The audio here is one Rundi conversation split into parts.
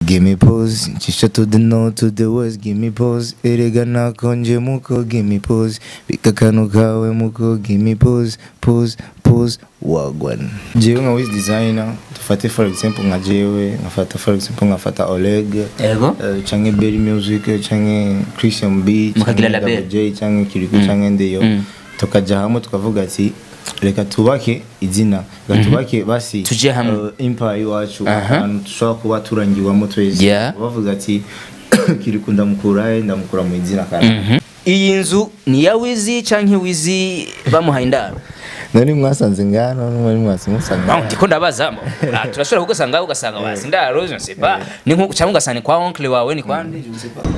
Give me pause, chisha to the north to the west, give me pause. Erega nakonje muko, give me pause. Bikakano kawe muko, give me pause, pause, pause. Wagwan. Jewe nga wiz designer, tufate for example nga jewe, ngafata for example ngafata Oleg, Yego. eh, canke Berry Music, canke Christian B, Mukagira canke label. Double J, canke Kiriku, canke Ndeyo. Mm. Tukaja hamwe tukavuga ati reka tubake izina reka tubake basi Tuje hamwe. eh, empire iwacu Aha. ahantu dushobora kuba turangiwamo twese Yeah. bavuga ati kiriku ndamukurahe ndamukura mu izina kandi iyi nzu ni iya wizi cyangwa wizi bamuhaye indaro nari mwasanze ngano n'umwari mwasi musanga Ah, ndiko ndabaza mo. Ah, turashobora kugusanga ugasanga basi indaro je ne sais pas ni nko cyangwa ugasanga ni kwa oncle wawe ni kwa nde je ne sais pas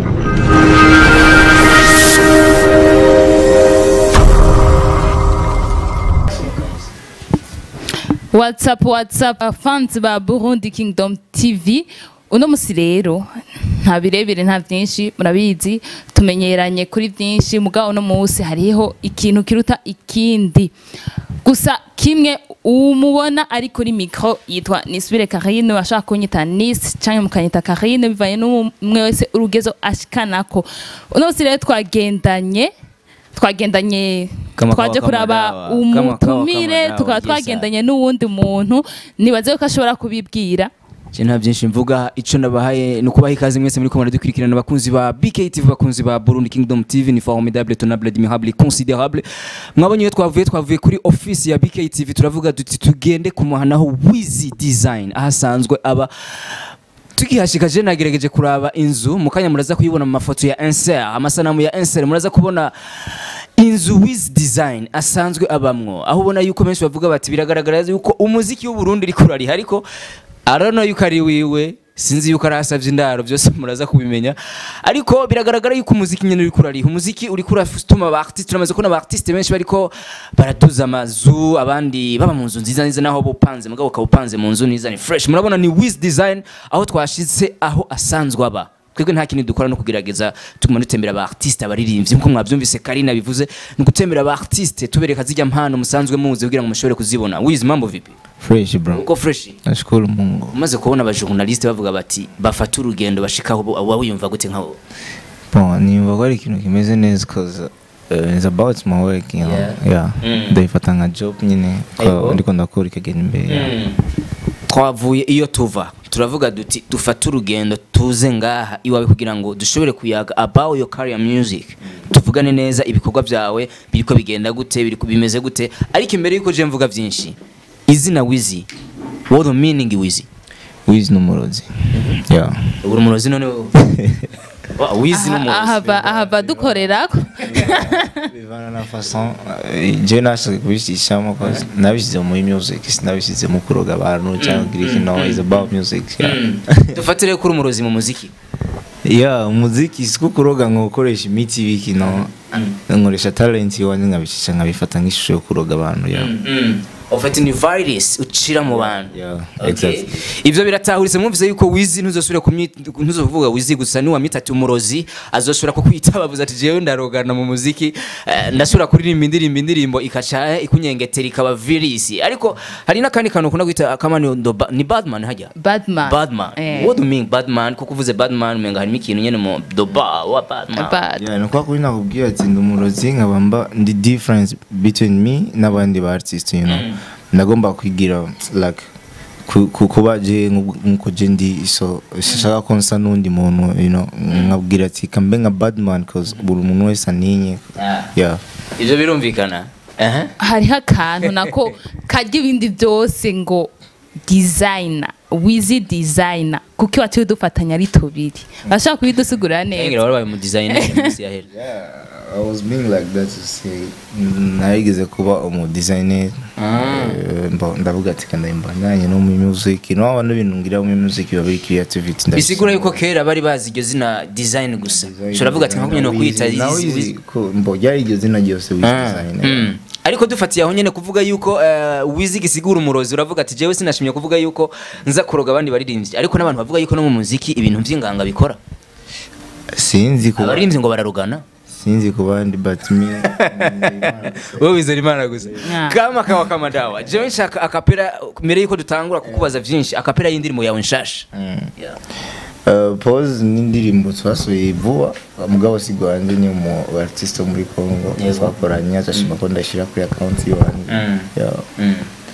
whatsapp whatsapp fans ba burundi kingdom tv uno musi rero nta birebire nta byinshi murabizi tumenyeranye kuri byinshi mugabo uno munsi hariho ikintu kiruta ikindi gusa kimwe umubona ari kuri mikro yitwa nisubire karine bashaka kunyita nis cyangwa mukanyita karine bivanye n'umwe wese urugezo ashikanako uno munsi rero twagendanye twagendanye Kama twaje kawa, kama kuraba dawa. Kama kawa, umutumire kama dawa, tukaba yes, twagendanye n'uwundi muntu nibaze ko ashobora kubibwira Je nta byinshi mvuga ico nabahaye ni ukubaha ikaze mwese muri komanda dukurikirana abakunzi ba BKTV bakunzi ba Burundi Kingdom TV ni formidable tonable admirable considérable mwabonye iyo twavuye twavuye kuri office ya BKTV turavuga duti tugende kumuhanaho Wizi Design ahasanzwe aba tukihashika je nagerageje kuraba inzu mukanya muraza kuyibona mu mafoto ya Inser amasanamu ya Inser muraza kubona inzu Wiz Design asanzwe abamwo aho ubona yuko benshi bavuga bati biragaragara yuko umuziki w'u Burundi uri kurariha ariko arano yuko ari wiwe sinzi yuko arasavye indaro byose muraza kubimenya ariko biragaragara yuko umuziki nyene uri kurariha umuziki uri kuratuma aba artiste turamaze kubona aba artiste benshi bariko baratuza amazu abandi baba mu nzu nziza nziza naho bupanze mugabo ukawupanze mu nzu nziza ni fresh murabona ni Wiz Design aho twashitse aho asanzwe aba twebwe nta kindi dukora no kugerageza tuguma dutembera aba artiste abaririmbyi nkuko mwabyumvise Karina bivuze ni gutembera aba artiste tubereka zijya mpano musanzwe muzi kugira ngo mushobore kuzibona Wiz mambo vipi fresh bro uko fresh nashukuru mungu umaze kubona abajournaliste bavuga bati bafata urugendo bashikaho wowe wiyumva gute nkaho bon nimba ko ari ikintu kimeze neza cause uh, it's about my work you know Yeah. yeah Mm. ndayifata nka job nyine ko Ego. ndiko ndakora ikagenda imbere yeah. twavuye iyo tuva turavuga duti dufate urugendo tuze ngaha iwawe kugira ngo dushobore kuyaga about your career music tuvugane neza ibikorwa byawe biriko bigenda gute biriko bimeze gute ariko imbere yuko je mvuga byinshi izina wizi what the meaning wizi wiz n'umurozi yeah uri umurozi none wowe? Wa- wizi n'umurozi ahava ahava dukorerako bivana na façon eh, je nashaka kubishishamo cause nabishyize muri music sinabishyize mu kuroga abantu cyangwa kugira ikintu is about music yeah. dufatire ko uri umurozi mu muziki yeah umuziki siko kuroga ngo ukoresha imiti biki no nkoresha talent iwanjye nkabishisha nkabifata nk'ishusho yo kuroga abantu yeah. ufite ni virus ucira mu bantu Yeah, Okay. exactly. ivyo biratahuritse mwumvise yuko wizi ntuzosubira kumwita ntuzovuga wizi gusa niwamita ati umurozi azosubira kukwita bavuze ati jewe ndarogana mu muziki eh, ndasubira kuririmba indirimbo indirimbo ikaca eh, ikunyengetera ikaba virisi ariko hari n'akandi kantu ukunda kwita kama ni, ndo ba- ni badman hajya badman badman Eh. what do you mean badman kuko uvuze badman umenga harimo ikintu nyene mu doba wa badman Bad. Yeah, ni kwa kuri nakubwira ati ndi umurozi nkaba mba ndi difference between me n'abandi ba artist you know ndagomba kwigira like ku- ku- kuba je nku- nkuko je ndi so shaka ko nsa n'undi muntu you know nkabwira ati kambe nka badman cause buri muntu wese aninye Ah. yeah ivyo birumvikana Aha. hariho akantu nako karya ibindi byose ngo designer wizi designer kuko iwacu dufatanya ari tubiri bashaka kubidusigurira ngira neza warabaye mu designer mu minsi yahera Yeah, I was being like that to say narigeze kuba umu designer Eh, mba- ndavuga ati kandi mbandanye no mu music no abantu bintu ngira mu music biba biri creativity bisigura yuko kera bari bazi iryo zina design gusa turavuga ati nka no kwita nawe izi- izi ko mbo ryari iryo zina ryose wiz Ah, design mm. ariko dufatiye aho nyene kuvuga yuko eh, wizi gisigura umurozi uravuga ati jewe sinashimye kuvuga yuko nza kuroga abandi baririmbyi ariko n'abantu bavuga yuko no mu muziki ibintu vy'inganga bikora sinzi ko abaririmbyi ngo bararugana sinzi ku bandi but me wowe wizera imana gusa Yeah. kama kawa kama dawa jewe nshaka akapera mbere yuko dutangura kukubaza vyinshi akapera y'indirimo yawe nshasha Yeah. Uh, pose n'indirimbo twasohoye vuba mugabo si rwanje ni umu artiste wo muri Congo twakoranye azashima ko ndashyira kuri account yiwanjye Mm. Yeah. Mm.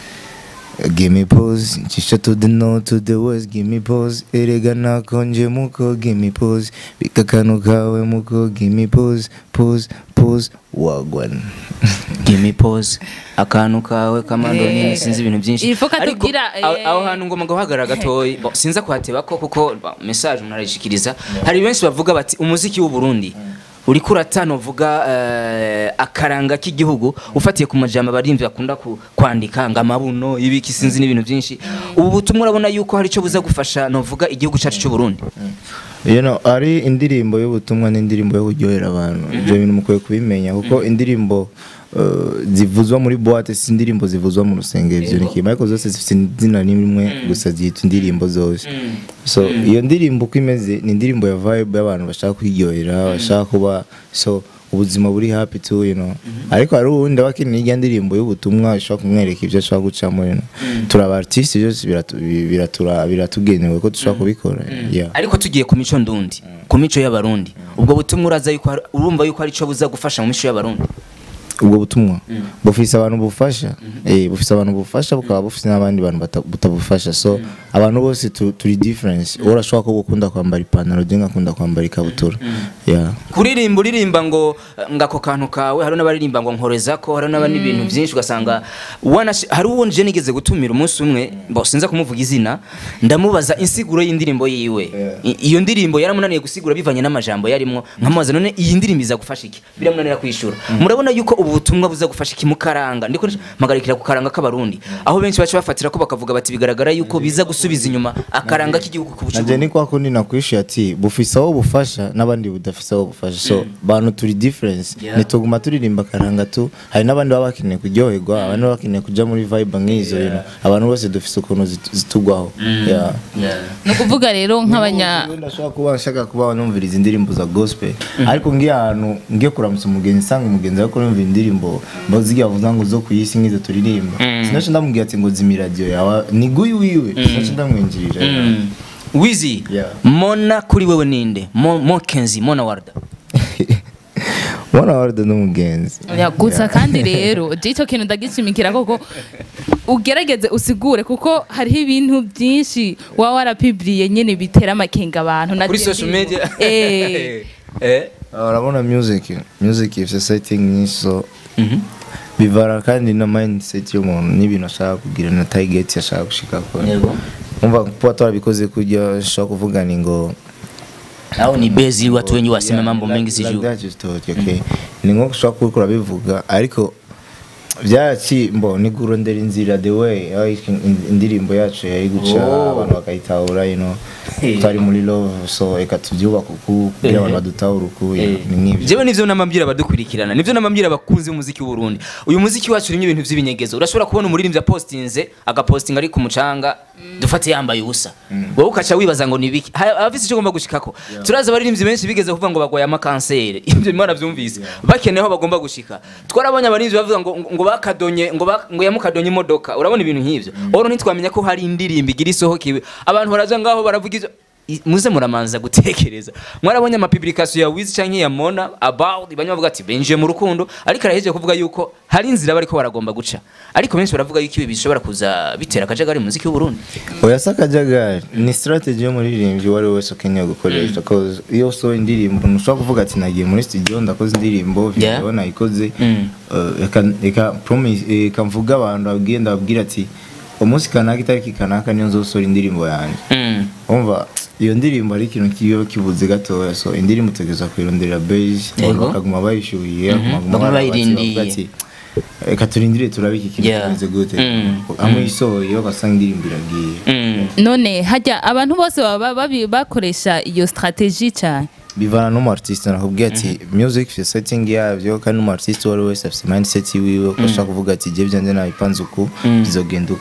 Give me pause, chisha to the north to the west, give me pause. Erega nakonje muko, give me pause. Bikakano kawe muko, give me pause, pause, pause. Wagwan. give me pause akantu kawe kamando Eh. nyine sinzi ibintu byinshi Il faut ko Ariko, atubwira, aho- eh. aho hantu ngomba guhagarara gatoyi Bo, sinza kuhateba ko kuko bo, message umuntu arayishikiriza hari benshi bavuga bati umuziki w'u Burundi uriko uratano uvuga eh, akaranga k'igihugu ufatiye ku majambo abarimvyi bakunda ku- kwandika ngo amabuno ibiki sinzi n'ibintu byinshi ubu butumwa urabona yuko hari icyo buza gufasha novuga igihugu cyacu cy'u Burundi You know, ari indirimbo y'ubutumwa n'indirimbo yo kuryohera abantu. Ibyo bintu mukwiye kubimenya kuko indirimbo uh, zivuzwa muri boîte si indirimbo zivuzwa mu rusengero ivyo ni kimwe ariko zose zifite izina rimwe gusa zitwa indirimbo zose so iyo ndirimbo uko imeze ni indirimbo ya vibe y'abantu bashaka kwiryohera bashaka kuba so ubuzima buri happy too you know ariko hari uwundi aba akeneye irya ndirimbo y'ubutumwa ishobora kumwereka ibyo ashaka gucamo you know turaba artiste byose biratu- biratura- biratugenewe ko dushobora kubikora yeah ariko tugiye ku mico ndundi ku mico y'abarundi ubwo butumwa uraza yuko hari- urumva yuko hari icyo buza gufasha mu mico y'abarundi ubwo butumwa bufise abantu bufasha eh bufise abantu bufasha bukaba bufise n'abandi bantu bata- butabufasha so abantu bose tu- turi difference wowe urashobora ko gukunda kwambara ipantaro je ngakunda kwambara ikabutura yeah kuririmba uririmba ngo ngo ako kantu kawe hari n'abaririmba ngo nkoreza ko hari n'abandi ibintu byinshi ugasanga wanashi- hari uwo nje nigeze gutumira umunsi umwe bo sinza kumuvuga izina ndamubaza insiguro y'indirimbo yiwe I- iyo ndirimbo yaramunaniye gusigura bivanye n'amajambo yarimwo nkamubaza none iyi ndirimbo iza gufasha iki biramunanira kwishura murabona yuko ubu butumwa buza gufasha iki mukaranga ndiko mpagarikira ku karanga k'abarundi aho benshi baca bafatira ko bakavuga bati bigaragara yuko biza gusubiza inyuma akaranga k'igihugu ku bucuruzi nanje ni kwa kundi nakwishuye ati bufise aho bufasha n'abandi budafise aho bufasha so bantu turi difference Yeah. nituguma turirimba karanga tu hari n'abandi baba bakeneye kuryoherwa abandi baba bakeneye kuja muri vibe nk'izo you know. abantu bose dufise ukuntu zitu- zitugwaho yeah ni ukuvuga rero nk'abanya Ubu ndashobora kuba nshaka kuba numviriza indirimbo za gospel ariko ngiye ahantu ngiye kuramutsa umugenzi nsanga umugenzi ariko numva indirimbo mbo zigiye avuga ngo zo ku isi nk'izo turirimba sinaca ndamubwira ati ngo zimi radio yawe ni guyi wiwe sinaca ndamwinjirira wizi Yeah. mona kuri wewe ninde Mo- mokenzi mona warda mwana warda n'umugenzi gusa kandi rero je icyo kintu ndagishimikira koko ugerageze usigure kuko hariho ibintu byinshi waba warapibiriye nyine bitera amakenga abantu na kuri je social ndimo. media Eh. eh Ah, urabona music music ifite setting nyinshi so Mhm. bivara kandi na mindset y'umuntu n'ibintu ashaka kugira na target ashaka gushika kure Yego. umva kuba twarabikoze kujya ushobora kuvuga ni ngo au ni bezi watu wenye waseme Yeah, mambo like- mengi like sijui that is totally okay. ni nko ushobora kuba urabivuga ariko byaki mbo ni kurondera inzira the way aho iki- in- indirimbo yacu yari guca Oh. abantu bakayitahura you know Hey. twari muri love so reka tubyubaka uku kugira abantu badutahura uku you know, ni nk'ibyo jewe nivyo namambwira abadukurikirana nivyo namambwira abakunzi b'umuziki w'u Burundi uyu muziki wacu urimo ibintu vy'ibinyegezo urashobora kubona umuririmbyi apostinze agapostinga ari ku mucanga dufate yambaye ubusa wowe ukaca wibaza ngo ni biki Ha- abafise icyo ugomba gushikako turazi abaririmbyi benshi bigeze kuvuga ngo bagwaye amakanseri ibyo imana vyumvise bakeneye aho bagomba gushika twarabonye abaririmbyi bavuga ngo ngo bakadonye ngo ba- ngo yamukadonye imodoka urabona ibintu nk'ivyo oro ntitwamenya ko hari indirimbo igira isohokewe abantu baraza ngaho baravuga ivyo I- muze muramanza gutekereza mwarabonye amapublication ya Wiz canke ya Mona about banywa bavuga ati benje mu rukundo ariko araheje kuvuga yuko hari inzira bariko baragomba guca ariko benshi baravuga yuko ibi bishobora kuza bitera akajagari mu muziki w'u Burundi oya si akajagari ni strategy y'umuririmbyi uwo ari we wese ukeneye gukoresha cause iyo usohoye indirimbo ntushobora kuvuga ati nagiye muri studio ndakoze indirimbo Yeah. video nayikoze Mm. eh, reka- reka promise eh, reka mvuga abantu babwiye ndababwira ati umunsi kanaka itariki kanaka niyo nzosohora indirimbo yanjye mm. umva iyo ndirimbo ari ikintu kiba kibuze gatoya so indirimbo utegereza kuyironderera beige Yego. abantu bakaguma bayishyuhiye bakaguma Baguma barabatse, bayirindiye. bavuga ati, reka turindire turabe iki kintu Yeah. kimeze gute Mm. amwe isohoye ugasanga indirimbo iragiye Mm. none hajya abantu bose baba babi- bakoresha iyo strategie cyane bivana n'umu artiste nakubwiye ati music ifite setting yabyo kandi umu artiste uwo ari we wese afite mindset wiwe ko ashaka kuvuga ati jye byanjye nabipanze uku bizogenda uku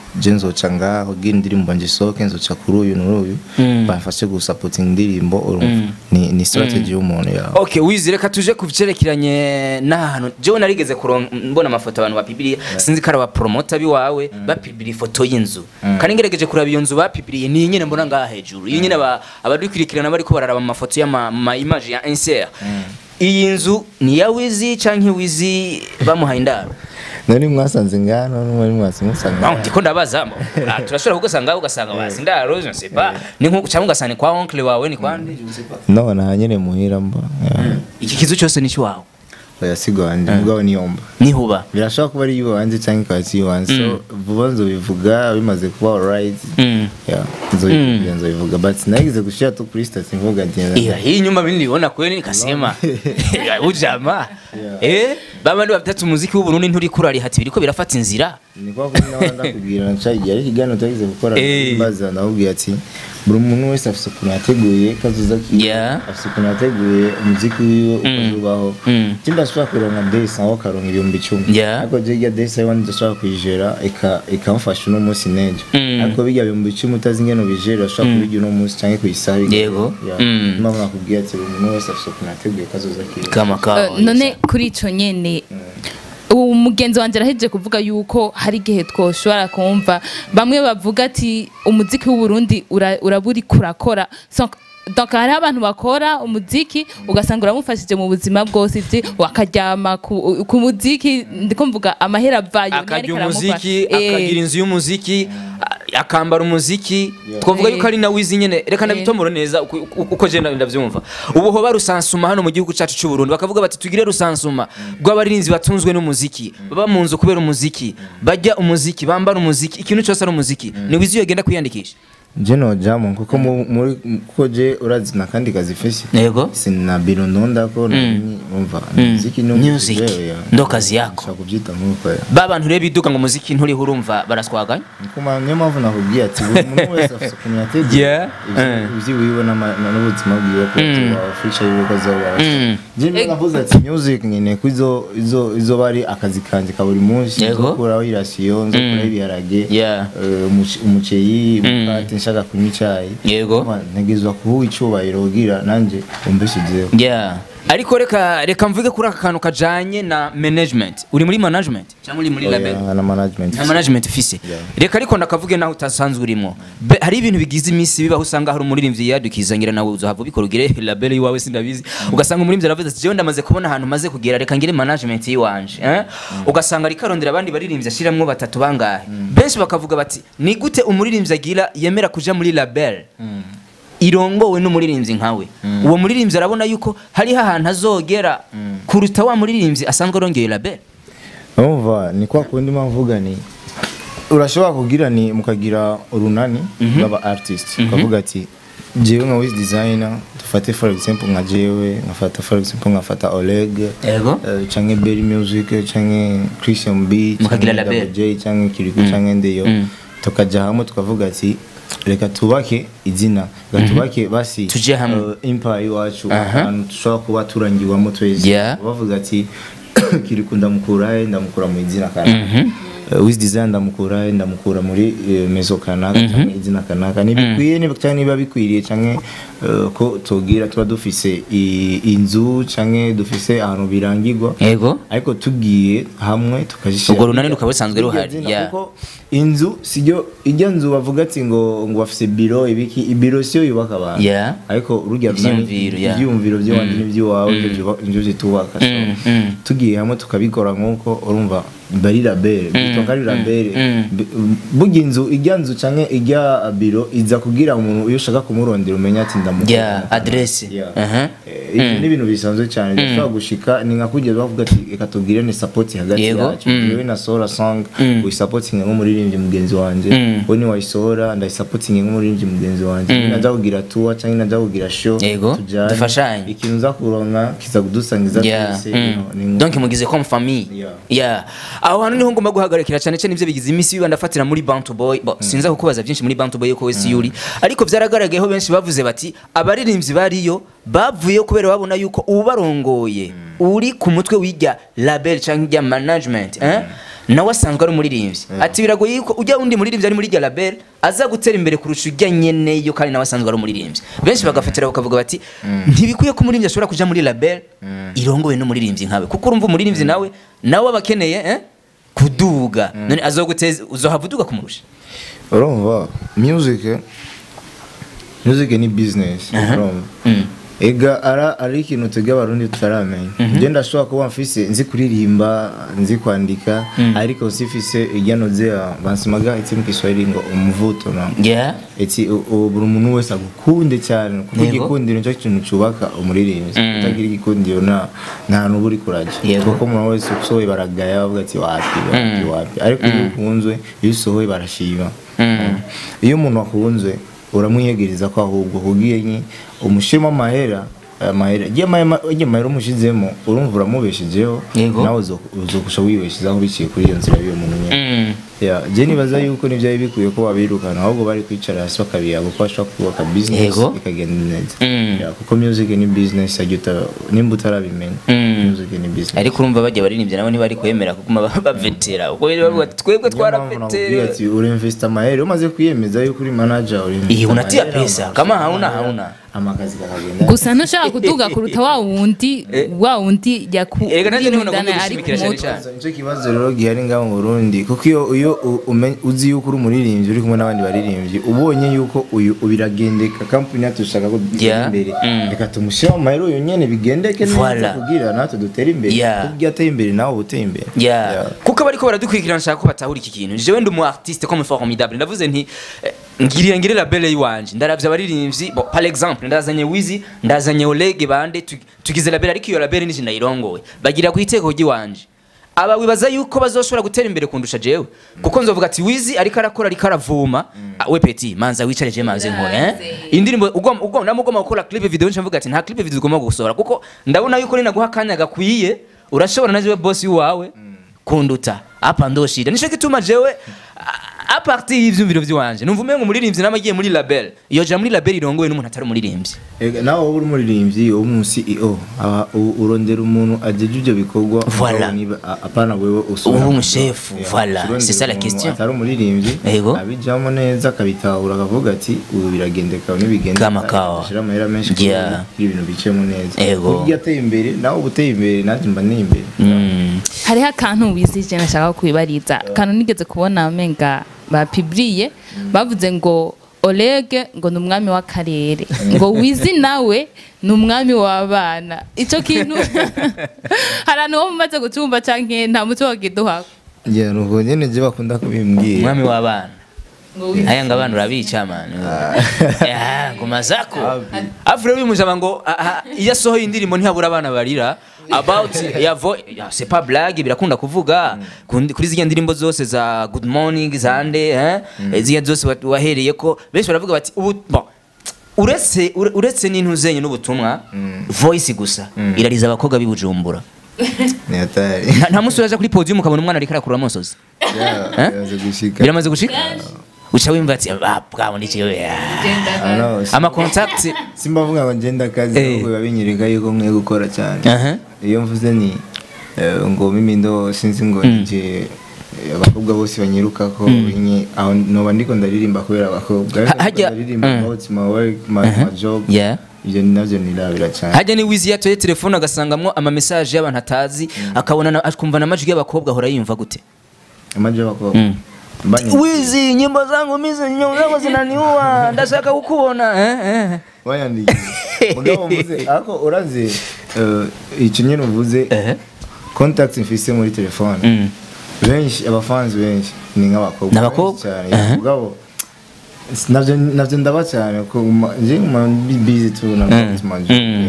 je nzoca ngaho gira indirimbo nje soke nzoca kuri uyu n'uyu bamfashe gusapotinga indirimbo urumva ni ni strategy y'umuntu yawe okay wizi reka tuje ku byerekeranye n'ahantu jewe narigeze kuron- mbona amafoto abantu bapibiriye sinzi ko ari abapromota biwawe bapibiriye ifoto y'inzu kandi ngerageje kuraba iyo nzu bapibiriye ni iyi nyine mbona ngaha hejuru iyi nyine aba- abadukurikirana bariko bararaba amafoto y'ama ma image ya insert iyi nzu ni iya wizi canke wizi bamuhaye indaro nari mwasanze ngano n'umwe mwasi musanga Wow, ndiko ndabaza mo. Ah, turashobora kugusanga ugasanga basi indaro je ne sais pas ni nko cyangwa ugasanga ni kwa oncle wawe ni kwande je ne sais pas no na nyene muhira mba yeah. iki kizu cyose ni cy'iwawe oya sigo wanje mugabo niyomba nihuba birashobora kuba ari iwanjye cyangwa ikaba si iwanjye so vuba nzobivuga bimaze kuba alright Mm. yeah nzobivuga nzobivuga but nagize gushira tu kuri station mvuga ati Iya, hii nyumba mimi niliona kweli nikasema ujama eh baba ndi batatu muziki w'u Burundi nturi kurari hati biriko birafata inzira ni kwa kuri nawe ndakubwira ncagiye ariko ikiganiro twagize gukora Eh. mbaza ndakubwira ati buri muntu wese afite ukuntu yateguye kazoza kiwe Yeah. afite ukuntu yateguye umuziki wiwe uko uzubaho Mm. ikindi ashobora kuronka desi aho karonka ibihumbi icumi Yeah. ariko je irya desi ariwe ndashobora kuyijera ika- ikamufasha uno munsi nejo Mm. ariko bijya bihumbi icumi utazi ingene ubijera ushobora kubirya uno munsi cyangwa kuyisaba Yego. Mm. impamvu nakubwira ati buri muntu wese afite ukuntu yateguye kazoza kiwe kama Eh, kawa none kuri ico nyene ubu mugenzi wanje arahejeje kuvuga yuko hari igihe twoshobora kumva bamwe bavuga ati umuziki w'uburundi ura- uraburi kurakora So, donc hariho abantu bakora umuziki ugasanga uramufashije mu buzima bwose ivyi akaryama ku, ku muziki ndiko mvuga amahera avayo niyo akarya ariko aramufasha. umuziki Eh, akagira inzu y'umuziki a- akambara umuziki twavuga Eh. yuko ari na wizi nyene reka ndabitomora neza uko- uko uko je ndavyumva ubu hoba rusansuma hano mu gihugu cacu c'u Burundi bakavuga bati tugire rusansuma rw'abarinzi batunzwe n'umuziki baba mu nzu kubera umuziki bajya umuziki bambara umuziki ikintu cyose ari umuziki ni wizi yogenda kwiyandikisha je nojamo kuko mu- muri kuko je urazi na kandi kazi fesi yego sina biro ndondako numva muziki ni Music. Ndo kazi yako. nshaka kubyita nk'uko ya ba bantu rero biduka ngo umuziki nturiho urumva baraswaganya Kuma niyo mpamvu nakubwiye ati buri muntu wese afite ukuntu yateguye Yeah. ivyo- ivyo wiwe n'ama- na- n'ubuzima bwiwe ko azobaho future yiwe ko azobaho Mm. je niyo navuze ati music nyine ko izo izo izoba ari akazi kanje ka buri munsi Yego. nzokuraho irasiyo nzokuraho ibiharage Yeah. eh, umuce- umuceri umukate nshaka kunywa icyayi Yego. Man, ntegerezwa kuba icyubahiro ugira nanjye umbeshijeho yeah ariko reka reka mvuge kuri aka kantu kajanye na management uri muri management cyangwa uri muri label Oya, na management nta management ufise reka ariko ndakavuge naho utasanzwe urimo Be- hari ibintu bigize iminsi bibaho usanga hari umuririmbyi yadukizangira nawe uzohava ubikora ugire label yiwawe sindabizi ugasanga umuririmbyi aravuze ati jewe ndamaze kubona ahantu maze kugera reka ngire management yiwanje eh? ugasanga ariko arondera abandi baririmbyi ashiramwo batatu bangahe benshi bakavuga bati ni gute umuririmbyi agira yemera kuja muri label irongowe n'umuririmbyi nkawe uwo muririmbyi arabona yuko hariho ahantu azogera kuruta wa muririmbyi asanzwe arongeye label urumva ni kwa kundi mvuga ni urashobora kugira ni mukagira urunani rw'aba artist ukavuga ati jewe nka wiz designer dufate for example nka jewe nkafata for example nkafata Oleg Yego. eh, canke Berry Music canke Christian B Mukagira canke label. Double J canke Kiriku canke Ndeyo tukaja hamwe tukavuga ati reka tubake izina reka tubake basi Tuje hamwe. eh, empire iwacu Aha. ahantu dushobora kuba turangiwamo twese Yeah. bavuga ati kiriku ndamukurahe ndamukura mu izina kanaka Eh, wiz design ndamukurahe ndamukura muri eh, mezo kanaka cyangwa izina kanaka ntibikwiye niba cyangwa niba bikwiriye cyangwa eh, ko tugira tuba dufise i- inzu cyangwa dufise ahantu birangirwa yego ariko tugiye hamwe tukazishyira Urwo runani rukaba rusanzwe Iryo ruhari, zina, yeah. kuko inzu sijyo ijya nzu bavuga ati ngo ngo bafise biro ibiki ibiro siyo yubaka abantu Yeah. ariko urujya runani Ivyiyumviro, yeah. ibyiyumviro by'iwanjye n'iby'iwawe nibyo byuba- nibyo zitubaka So, Mm, mm. tugiye hamwe tukabikora nk'uko urumva bari labere bitonga ari labere mm. B- burya inzu ijya nzu cyangwa ijya biro iza kugira umuntu iyo ushaka kumurondera umenya ati ndamukora Yeah, adresse. Yeah. Aha. Eh, ibyo ni ibintu bisanzwe cyane bishobora gushika ni nka kugeza bavuga ati reka tubwire ni support hagati Yego. yacu Mm. yewe na Sora song uyisapotinge nk'umuririmbyi mugenzi wanjye Mm. we niwayisohora ndayisapotinge nk'umuririmbyi mugenzi wanjye najya kugira tour cyangwa najya kugira show Yego. tujyane. Dufashanye. ikintu uza kuronka kiza kudusangiza Yeah. twese Mm. you know, ni nko- donc mugize comme famille Yeah. yeah aho hantu niho ngomba guhagarikira cyane cyane ibyo bigize iminsi biba ndafatira muri Bantu Boy bo sinza kukubaza byinshi muri Bantu Boy yuko wese yuri ariko byaragaragayeho benshi bavuze bati abaririmbyi bariyo bavuyeyo kubera babona yuko ubarongoye uri ku mutwe w'ijya label cyangwa ijya management eh? nawe asanzwe ari umuririmbyi ati biragoye yuko ujya undi muririmbyi ari muri iryo label aza gutera imbere kurusha ujya nyeneyo kandi nawe asanzwe ari umuririmbyi benshi bagafatira bakavuga bati ntibikwiye ko umuririmbyi ashobora kuja muri label irongowe n'umuririmbyi nkawe kuko urumva umuririmbyi nawe nawe aba akeneye eh, kuduga none azoguteza uzohava uduga kumurusha urumva music music ni business urumva Mm. ega ara ari ikintu twebwe abarundi tutaramenya njye ndashobora kuba mfise nzi kuririmba nzi kwandika ariko sifise iryanoze bansimaga iti mu kiswahili ngo umuvuto no yeah eti u- u- buri muntu wese agukunde cyane kuko Yego. igikundiro nicyo kintu cyubaka umuririmbyi utagira igikundiro nta nta n'uba uri kurajya Yego. kuko umuntu wese usohoye baragaya bavuga ati wapi wapi wapi ariko iyo ukunzwe iyo usohoye barashima iyo umuntu akunzwe uramwiyegereza ko ahubwo kugiye nki umushyiramo amahera aya mahera igihe amahera igihe amahera umushizemo urumva uramubeshejeho Yego. nawe uzo- uzokusha wibeshezaho biciye kuri iyo nzira y'uwo muntu nyine Mm. ya je nibaza yuko n'ibyari bikwiye ko babirukana ahubwo bari kwicara hasi bakabiyaga kuko bashobora kubaka business Yego. ikagenda neza Mm. Ya, kuko music ni business ajya uta nimba utarabimenya Mm. music ni business ariko urumva bajya baririmbyi nabo ntibari kwemera kuguma ba- bavetera ubwo rero bavuga ati twebwe Niyo mpamvu nakubwira twaravetera ati urinvesta amahera umaze kwiyemeza yuko uri manager urinvesta Iyi, unatia amahera, pesa. amahera, Kama hauna, amahera, hauna. amakazi kakagenda gusa ntushaka kuduga kuruta wa wundi wa wundi Erega nanjye niho nagomba yakurimudana ari ku gushimikira cyane mutwe cyane. nicyo kibazo rero gihari ngaho mu Burundi kuko iyo iyo u- umen- uzi yuko uri umuririmbyi uri kumwe n'abandi baririmbyi ubonye yuko uyu biragendeka kampani yacu dushaka ko dutera Yeah. imbere Mm. reka tumushyire mu mahero yonyine bigendeke neza Voilà. kugira natwe dutere imbere Yeah. kuko iyo ateye imbere nawe uba uteye imbere Yeah. Yeah. kuko bariko baradukurikirana nshaka ko batahura iki kintu jewe ndi umu artiste comme formidable ndavuze nti eh, ngiriye ngire label yiwanje ndaravye abaririmbyi bon par exemple ndazanye Wizi ndazanye Oleg bande tu- tugize label ariko iyo label nije ndayirongoye bagira ku iteko ry'iwanje aba wibaza yuko bazoshobora gutera imbere kundusha jewe kuko nzovuga ati Wizi ariko arakora ariko aravuma Ah, we peti manza wicare je manze nkore eh indirimbo ugomba ugomba namugomba gukora clip video nshavuga ati nta clip video ugomba gusohora kuko ndabona yuko ninaguha akanya gakwiye urashobora naje boss wawe kunduta apa ndoshira nico gituma jewe a- a partir y'ivyumviro vy'iwanje numva umengo umuririmbyi namagiye muri label iyo ja muri label irongowe n'umuntu atari umuririmbyi Ega, nawe wowe uri umuririmbyi wo mu CEO aba- u- urondera umuntu ajeje ibyo bikorwa Voilà. aho niba- a- apana wewe usubira Ubu mu umushefu, job. Yeah, voilà, urondera c'est ça la umuntu question. atari umuririmbyi Yego. abijamo neza akabitahura akavuga ati ubu biragendeka nibigenda Kama kawa. ashira amahera menshi kugira Yeah. ngo ibintu bicemo neza Yego. kuko iyo ateye imbere nawe uba uteye imbere nanjye mba nteye imbere Mm. hariho akantu wizije nashaka kwibariza akantu nigeze kubona menga bapiburiye bavuze ngo Oleg ngo ni umwami w'akarere ngo wizi nawe ni umwami w'abana icyo kintu hari ahantu ho mumaze gucumba cyangwa nta muco wakiduha ngira ngo nyine je bakunda kubimbwira umwami w'abana ngo wizi aya ngo abana urabica mani Ah, ngoma zako afu rero uyu mujama ngo ah, ah, iyo asohoye indirimbo ntihabura abana barira about ya vo ya, c'est pas blague birakunda kuvuga kundi- kuri ziriya ndirimbo zose za good morning zande eh ziriya zose wa- wahereye ko benshi baravuga bati ubu bon uretse ure- uretse n'intuzenye n'ubutumwa voice gusa irariza abakobwa b'i Bujumbura ni hatari nta nta musi uraja kuri podium ukabona umwana ariko arakurura amosozi Yeah, Eh? biraza gushika biramaze gushika uca wimva ati ah bwabona iki Ah, no, si- ama contact simba mvuga ngo ngenda akazi Eh. ahubwo biba binyereka yuko nkwiye gukora cyane Aha. iyo mvuze ni eh, ngo mimi ndo sinzi ngo nje eh, abakobwa bose banyiruka ko binye aho noba ndiko ndaririmba kubera abakobwa Ha- hajya- ndaririmba Mm. about my work my, my job Yeah. ibyo navyo nirabira cyane hajya ni wizi yatoye telefone agasangamwo ama message y'abantu atazi akabona na- akumva n'amajwi y'abakobwa ahora yumva gute amaje y'abakobwa Mm. Mbanye- wizi nyimbo zangu mizi nyimbo zangu zinaniua ndashaka kukubona eh, eh. wayandikiye mugabo mvuze ariko urazi eh, icyo nyine uvuze Eh. contact mfise muri telefone Mm. benshi abafanzi benshi ni nk'abakobwa Ni abakobwa? benshi cyane Aha. mugabo s- navyo navyo ndaba cyane ko ma- nje ma busy tu na Mm. manje Mm.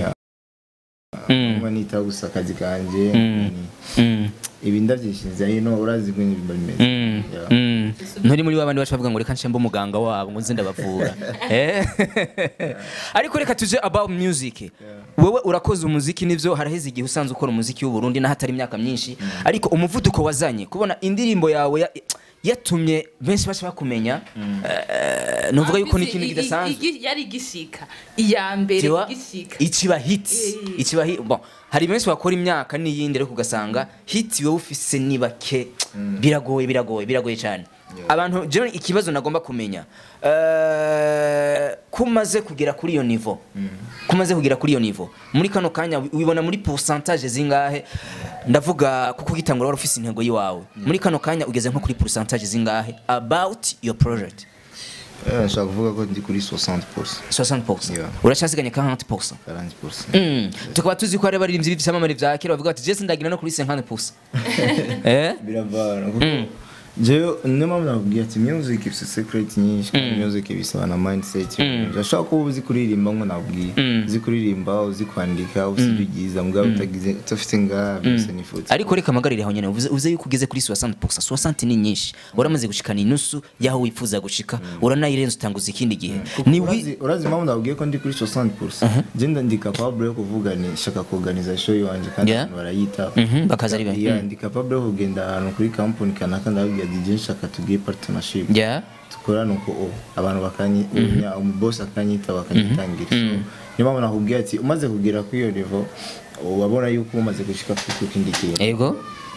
Mm. kuma nita gusa akazi kanje Mm. ni- Mm. ibi ndavyishinze hino urazi ko ibintu bimeze Mm. Yeah. Mm. nturi muri babandi bacu bavuga ngo reka nshembe umuganga wabo ngo nze ndabavura Eh? ariko reka tuje about music wewe urakoze umuziki nivyo haraheze igihe usanzwe ukora umuziki w'u Burundi n'ahatari imyaka myinshi ariko umuvuduko wazanye kubona indirimbo yawe ya- yatumye benshi baca bakumenya eh, nuvuga yuko ni ikintu kidasanzwe yari igishika iya mbere Tiwa, igishika ikiba hit ikiba hit bon hari benshi bakora imyaka n'iyindi ariko ugasanga hit yo ufise ni bake biragoye biragoye biragoye cyane abantu jewe ikibazo nagomba kumenya eh, ko umaze kugera kuri iyo nivo kumaze kugera kuri iyo nivo muri kano kanya wi- wibona muri pourcentage zingahe ndavuga kuko ugitangura wari ufise intego yiwawe muri kano kanya ugeze nko kuri pourcentage zingahe about your project Eh, nshobora kuvuga ko ndi kuri 60% 60% Yeah. uracyasiganya ka 40% 40% Mm. tukaba tuzi ko hari abaririmbyi b'ibyamamare bya kera bavuga bati jesi ndagira no kuri 50% eh biravana kuko jewe niyo mpamvu nakubwiye ati music ifite secret nyinshi kandi music bisaba na mindset urashobora kuba uzi kuririmba ngo nabwiye uzi kuririmba uzi kwandika uzi ibyo ugize mugabo utagize utafite ngaha byose ni futi ariko reka amagarire aho nyene uvuze uvuze yuko ugeze kuri 60% 60 ni nyinshi uramaze gushikana inusu yaho wifuza gushika uranayirenza utanguza ikindi gihe ni wi urazi urazi impamvu nabwiye ko ndi kuri 60% je ndi capable yo kuvuga ni shaka kuorganiza show yanje kandi Yeah. abantu barayita Mhm, bakaza ari benshi. Yeah, ndi capable yo kugenda ahantu kuri company kanaka ndababwira DJ nshaka tugire partnership yeah dukorana uko o abantu bakanyita umubosi akanyita bakanyitangira so niyo mpamvu nakubwiye ati umaze kugera kuri iyo level wabona yuko umaze gushika kuri kindi kintu ego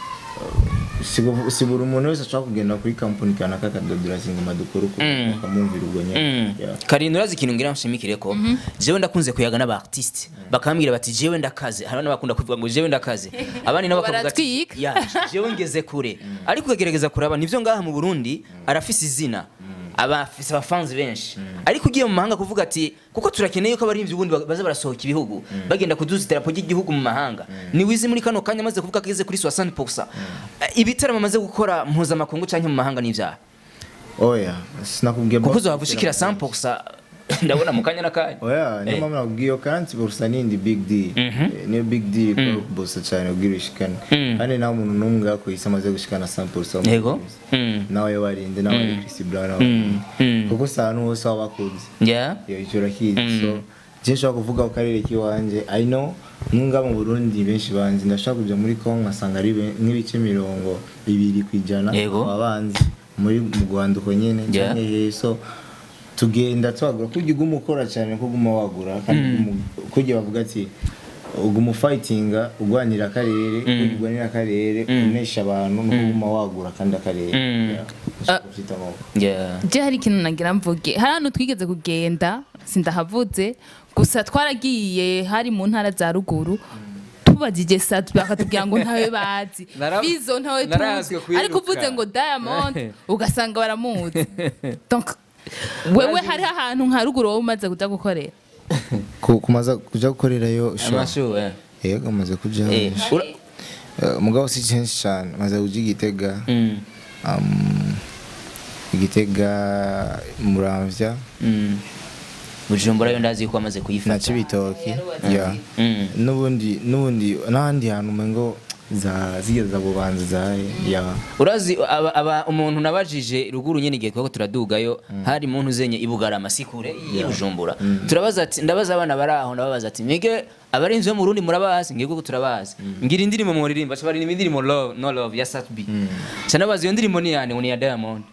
si bu- si buri umuntu wese ashobora kugenda kuri kampani kanaka akadodora singoma dukora uko akamwumvira ubwo nyine Yeah. karindwi urazi ikintu ngira nshimikire ko jewe ndakunze kuyaga n'aba artiste bakambwira bati jewe ndakaze hari n'abakunda kuvuga ngo jewe ndakaze abandi nabo bakavuga ati Baratwika. ya jewe ngeze kure ariko ukagerageza kuraba nivyo ngaha mu Burundi arafise izina abafise abafanzi benshi ariko ugiye mu mahanga kuvuga ati kuko turakeneye ko abarimvyi ubundi baza barasohoka ibihugu bagenda kuduza idarapo ry'igihugu mu mahanga ni wizi muri kano kanya amaze kuvuga ko ageze kuri 60% ibitaramo amaze gukora mpuzamakungu canke mu mahanga n'ivyaha oya sinakubwiye kuko boss- uzohava ushikira 100% ndabona mu kanya n'akanya oya niyo Eh. mpamvu nakubwiye iyo kansi burusa nindi big deal Eh, niyo big deal ko bosa cyane ubwira ushikane kandi nta muntu n'umwe yakoyise amaze gushikana 100% Yego. Mm. nawe warinde nawe ari Chris Brown nawe Mm. kuko si ahantu hose waba bakunze yeah iyo icyo urakizi so je nshobora kuvuga ku karere k'iwanjye i know nunga mu burundi benshi banzi ndashaka kujya muri kongo nkasanga ari be- nk'ibice mirongo bibiri ku ijana Yego. ababanzi muri mu rwanda uko nyine Yeah. canke hehe so tugenda twagura kujya uguma ukora cyane ko uguma wagura kandi uguma- kujya bavuga ati uguma ufayitinga urwanira akarere kujya urwanira akarere unesha abantu no kuguma wagura kandi akarere Yeah. Ndashaka kuvyita amaboko. yeah je hari ikintu nagira mvuge hari ahantu twigeze kugenda sindahavuze gusa twaragiye hari mu ntara za ruguru tubajije satu bakatubwira ngo ntawe bazi Nara- bizo ntawe narazwe tuzi ariko kwiruka. uvuze ngo diamond ugasanga baramuzi donc wewe hariho ahantu nka ruguru wowe umaze kuja gukorera Ku- kumaza kuja gukorerayo show. amashu eh yego amaze kuja Eh, ura- Eh, mugabo si kenshi cyane maze kuja igitega Mm, um, igitega muramvya mm. bujumbura yo ndazi ko amaze na kuyifata cibitoki yeah. Mm. n'ubundi n'ubundi n'ahandi hantu umengo za zigeza bubanza zahe yeah. urazi aba, aba umuntu nabajije ruguru nyene igihe twako turadugayo hari muntu uzenye ibugarama sikure y'ubujumbura turabaza ati ndabaza abana bari aho ndababaza ati mwige abarinzi bo mu Burundi murabazi ngiye kuko turabazi ngira indirimbo muririmba cyo baririmba indirimbo love no love ya Sat B cyane bazi iyo ndirimbo ni yane ni ya Diamond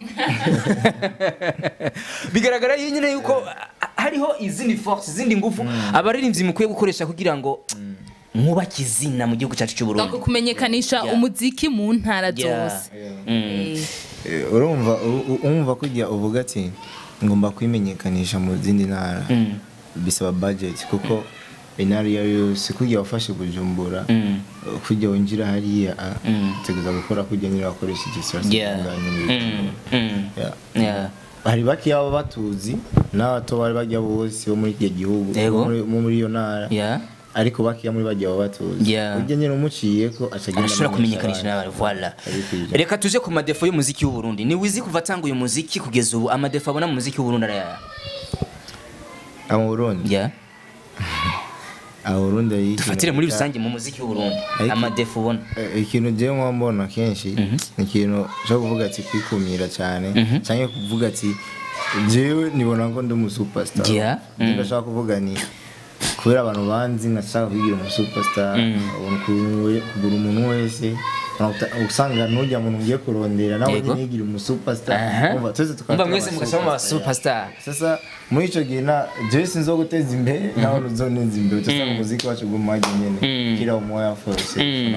bigaragara iyo nyine yuko ah, hariho izindi force izindi ngufu abaririmbyi mukwiye gukoresha kugira ngo mwubake izina mu gihugu cyacu cy'u Burundi donc kumenyekanisha Yeah. umuziki mu ntara Yeah. zose Mm. Eh, Eh, urumva u- u- urumva kujya uvuga ati ngomba kwimenyekanisha mu zindi ntara Mm. bisaba budget kuko intara iyo ari yo yose kujya wafashe bujumbura Mm. kujya winjira hariya ah, Mm. utegereza gukora kujya nyine wakoresha igisirasi Yeah. Mm. Mm. Yeah. Yeah. hari bakeya baba batuzi n'abato bari bajya bose bo muri iki gihugu Yego. bo muri- bo muri iyo ntara Yeah. ariko bakeya muri bajya baba batuzi Yeah. ujya nyine umuciye ko acagenda arashobora amenyesha kumenyekanisha abandi. n'abantu voilà Abikwiye. reka tuje ku madefo y'umuziki w'u Burundi ni wizi kuva atanga uyu muziki kugeza ubu amadefo abona mu muziki w'u Burundi araya Ah, mu burundi yeah. Ah, mu burundi hari ikintu dufatire muri bita- rusange mu muziki w'u Burundi Ariko- amadefo ubona Eh, ikintu jewe nko mbona kenshi ni ikintu cyo kuvuga ati kwikumira cyane cyangwa kuvuga ati jewe nibona ko ndi umusuperstar Yeah. Njye ndashaka kuvuga ni kubera abantu banzi nkashaka kugira umusuperstar ubona ukuntu we- kugura umuntu wese Unakuta- usanga n'ujya muntu ugiye kurondera nawe Yego. ntigira umusuperstar Aha. Umva, twese tukaba Umva turi mwese mugasaba ama superstar. sasa muri icyo gihe na jewe sinzo guteza imbere nawe ntuzoneza imbere utasanga umuziki wacu gumage nyene kira umoya force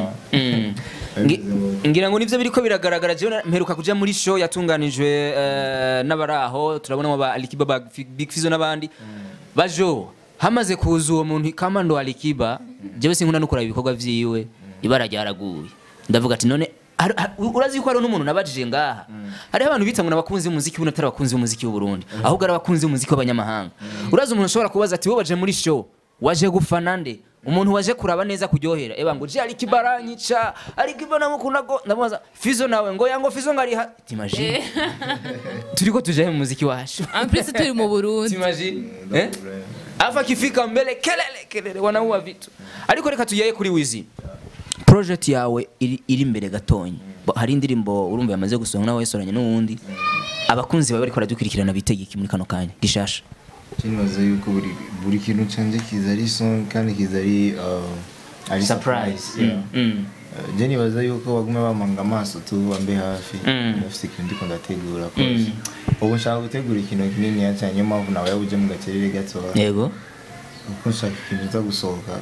Ngi- ngira ngo nivyo biriko biragaragara jewe na- mperuka kuja muri show yatunganijwe eh, n'abari aho turabonamo ba Alikiba ba Fi- Big Fizzo n'abandi bajo hamaze kuza uwo muntu kamando Alikiba jewe sinkunda no kuraba ibikorwa vyiwe ibara ryaraguye ndavuga ati none har- har- urazi ko hari n'umuntu nabajije ngaha hariho abantu bita ngo n'abakunzi b'umuziki buno atari abakunzi b'umuziki w'u Burundi ahubwo ari abakunzi b'umuziki w'abanyamahanga urazi umuntu ushobora kubaza ati wowe waje muri show waje gufana nde umuntu waje kuraba neza kuryohera eba ngo je Alikiba aranyica Alikiba namukunda go ndamubaza Fizo nawe ngo yango Fizo ngari ha timagine turiko tujaye mu muziki wacu en plus turi mu burundi timagine eh afa kifika mbele kelele kelele wanaua vitu ariko reka tuyaye kuri wizi project yawe iri, iri imbere gatonyi Bo- hari indirimbo urumva yamaze gusohoka nawe wesoranye n'uwundi abakunzi bawe bariko baradukurikirana bitegeka muri kano kanya gishasha kinibaza yuko buri buri kintu canje kiza ari song kandi kiza ari uh, ari surprise yeah. Mm. Uh, je nibaza yuko bagume bamanga amaso tu bambe hafi Mm. ndafise ikintu ndiko ndategura kose ubu nshaka gutegura ikintu kinini cyane niyo mpamvu nawe uje mu gacerere gatoya yego kuko nshaka ikintu kiza gusohoka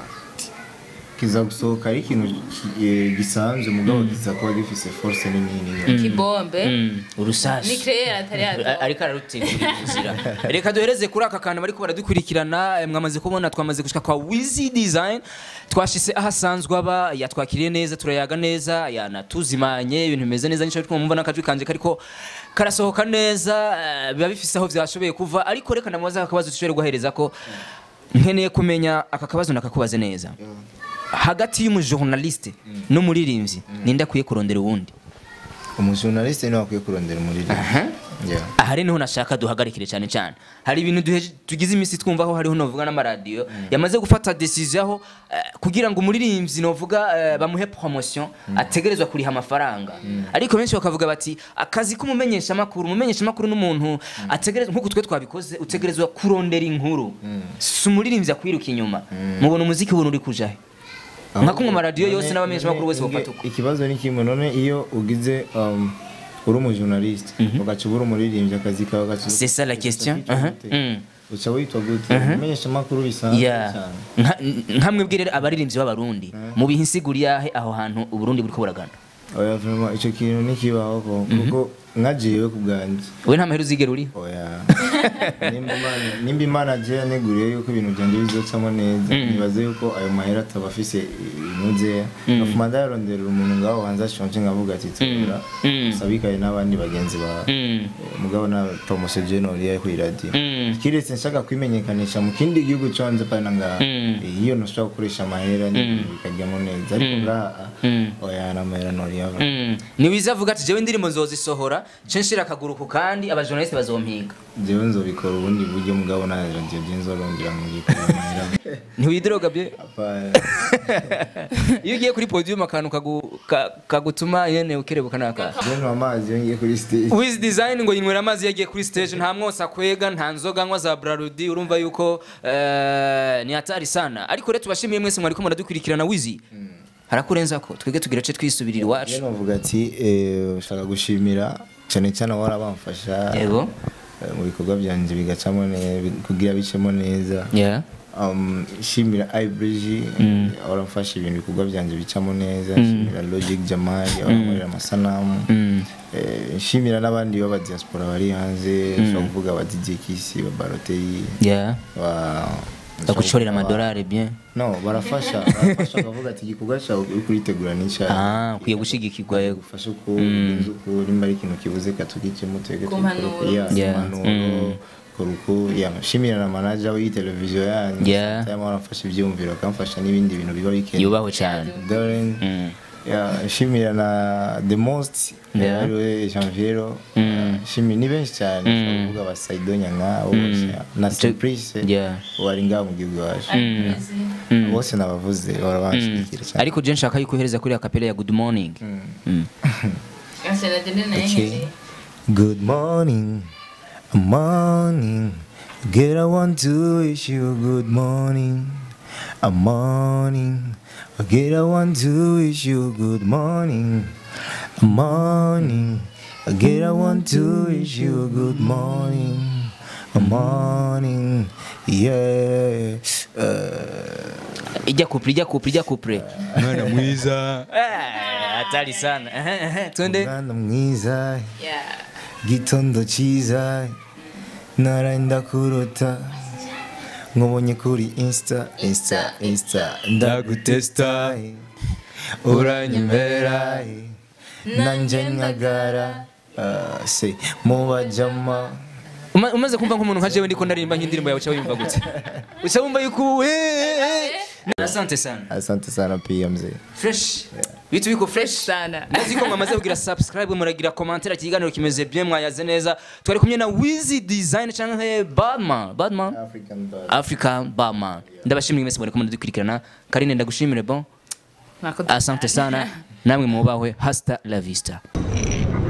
kiza gusohoka ari ikintu ki- eh, gisanzwe mugabo kiza kuba gifise force nini nini kibombe Mm. urusasi ni créer atari yazo A- ariko ararutegura inzira reka duhereze kuri aka kantu bariko baradukurikirana eh, mwamaze kubona twamaze gushika kwa Wizy Design twashise aho asanzwe aba yatwakiriye neza turayaga neza yanatuzimanye ibintu bimeze neza nico bituma mumva n'akajwi kanje kariko karasohoka neza eh, biba bifise aho vyashoboye kuva ariko reka ndamubaza akabazo dushobore guhereza ko nkeneye kumenya aka kabazo nakakubaze neza hagati y'umujournaliste n'umuririmbyi ninde akwiye kurondera uwundi umujournaliste niwe akwiye kurondera umuririmbyi yeah. aha rero niho nashaka duhagarikire cyane cyane hari ibintu duhe- tugize iminsi twumva aho hariho novuga n'amaradiyo yamaze gufata decision aho eh, kugira ngo umuririmbyi novuga eh, bamuhe promotion ategerezwa kuriha amafaranga ariko benshi bakavuga bati akazi k'umumenyeshamakuru umumenyeshamakuru n'umuntu ategerezwa nk'uko twe twabikoze utegerezwa kurondera inkuru si umuririmbyi akwiruka inyuma mubona umuziki ubona uri kujahe nka kumwe amaradiyo yose None- n'abamenyeshamakuru bose none bafata uko ikibazo ni kimwe none iyo ugize um, uri umujournaliste ugaca ubura umuririmbyi akazi kawe gaca C'est ça la question. uca Uh-huh. gute? Mm. uca witwa gute umenyesha amakuru bisanzwe Yeah. cyane Nka- nka mwebwe rero abaririmbyi b'abarundi mu bihe insiguri yahe aho hantu uburundi buriko buragana oya vraiment icyo kintu ntikibaho ko kuko nka jewe ku bwanjye we nta mahera uzigera uri oya nimba Imana- nimba imana je yaneguriye yuko ibintu byanjye bizocamo neza nibaze yuko ayo mahera ataba afise inuzeya nafuma ndayaronderera umuntu ngaho hanze ashonje nkavuga ati tura Mm. sabikaye n'abandi bagenzi bawe Mm. mugabo na promotion general kuri radio Mm. kiretse nshaka kwimenyekanisha mu kindi gihugu conze pana ngaha Mm. Eh, iyo ntushobora gukoresha amahera n'ibintu bikajyamo neza ariko ngaha Mm. oya n'amahera ntoriyava Mm. niwiza avuga ati jewe indirimbo nzozisohora nce nshira akaguru ku kandi abajournaliste bazompiga jewe nzobikora ubundi buryo mugabo naje nje nzorongera mu gikora amahera ntiwidiroga bye Apana. iyo ugiye kuri podium akantu kagu- ka- kagutuma yene ukerebuka naka jewe nywa amazi iyo ngiye kuri stage Wiz Design ngo yinywera amazi yagiye kuri stage nta mwosa kwega nta nzoga anywa za Brarudi urumva yuko eh, ni hatari sana ariko rero tubashimiye mwese mwariko muradukurikirana Wizi harakurenza ko twege tugira ce twisubirira iwacu jewe novuga ati eh, ushaka gushimira cyane cyane wara bamfasha yego eh, mu bikorwa byanje bigacamo neza kugira bicemo neza yeah um, shimira ibrigi waramfasha ibintu bikorwa byanjye bicamo neza shimira logic jamali warankorera amasanamu Mm. Eh, nshimira n'abandi b'aba diaspora bari hanze ushobora kuvuga aba DJ Kisi ba Balotelli yeah ba bagucorera amadolari bien no barafasha barafasha bakavuga ati igikorwa cyawe uri kuritegura n'icyayi ah ukwiye gushigikirwa yego gufasha uko ugenza uko nimba ari ikintu kibuze katugikemo twege Ku mpanuro. Yeah. impanuro koruko shimira na manager w'iyi televiziyo yanyu Yeah. cyangwa baramfasha ibyumviro bakamfasha n'ibindi bintu biba bikenewe yubahwe cyane Darren Mm. yeah, shimira na the most Yeah. ariwe Janviero Mm. shimira ni benshi cyane Mm. uvuga ba Saido Nyanga bose na Surprise Yeah. wari ngaha mu gihugu wacu Mm. Mm. bose nabavuze barabanshigikira cyane ariko je nshaka yuko uhereza kuri akapela ya good morning Mm. Okay. Good morning, morning. Girl, I want to wish you good morning. a morning. Again, I want to wish you good morning. A morning. Again, I want to wish you good morning. A morning. Yeah. Uh, ijya kupre ijya kupre ijya kupre mwana mwiza Eh, hatari sana Ehe, ehe, twende umwana mwiza gitondo cyiza naraenda kurota nkubonye kuri insta insta insta ndagutesta uranyemera nanjye nkagara Ah, se mubajama Uma- umaze kumva nk'umuntu nka jewe ndiko ndaririmba nk'indirimbo yawe uca wiyumva gute uca wumva yuko eh, eh. asante sana asante sana pia mzee fresh bitu biko fresh sana ndazi ko mwamaze kugira subscribe muragira commentaire ikiganiro kimeze bien mwayaze neza twari kumwe na Wizy Design canke Badman Badman african dog African Badman ndabashimira mwese muri kumwe dukurikirana Karine ndagushimire bon Mwakoze asante sana namwe mubahwe hasta la vista